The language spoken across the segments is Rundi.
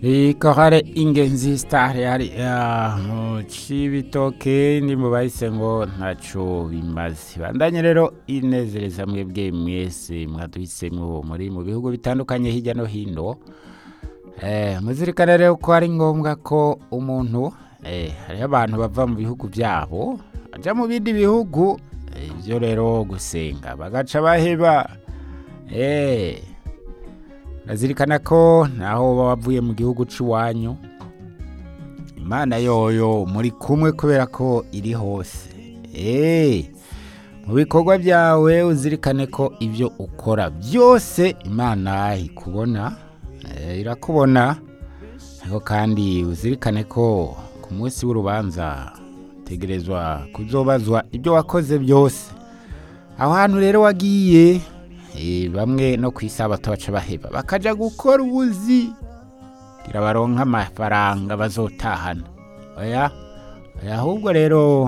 ikorale ingenzi sitari hariya mu cibitoke ndi mu bahise ngo ntaco bimaze bandanye rero inezereza mwebwe mwese mwaduhisemwo muri mu bihugu bitandukanye hirya no hino eh, muzirikane rero ko ari ngombwa ko umuntu eh, hariho abantu bava mu bihugu byabo baja mu bindi bihugu eh, ivyo rero gusenga bagaca baheba eh, nazirikana ko naho uba wavuye mu gihugu cy'iwanyu imana yoyo muri kumwe kubera ko iri hose eee mu bikorwa byawe uzirikane ko ibyo ukora byose imana ikubona eh, irakubona ariko kandi uzirikane ko ku munsi w'urubanza utegerezwa kuzobazwa ibyo wakoze byose aho hantu rero wagiye Eh, bamwe no ku isabato baca baheba bakaja gukora ubuzi kugira baronke amafaranga bazotahana oya oya ahubwo rero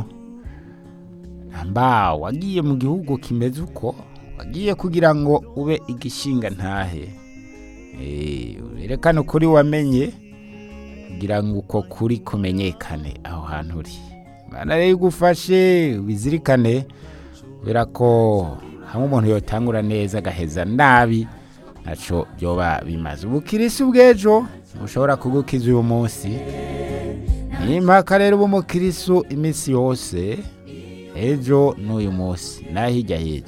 namba wagiye mu gihugu kimeze uko wagiye kugira ngo ube igishinga ntahe Eh, werekane ukuri wamenye kugira ngo uko kuri kumenyekane aho hantu uri mana rero igufashe wizirikane kubera ko hamwe umuntu yotangura neza agaheza nabi ntaco byoba bimaze ubukirisi bw'ejo bushobora kugukiza uyu munsi nimpaka rero uba umukirisu iminsi yose ejo n'uyu munsi naho hirya hirya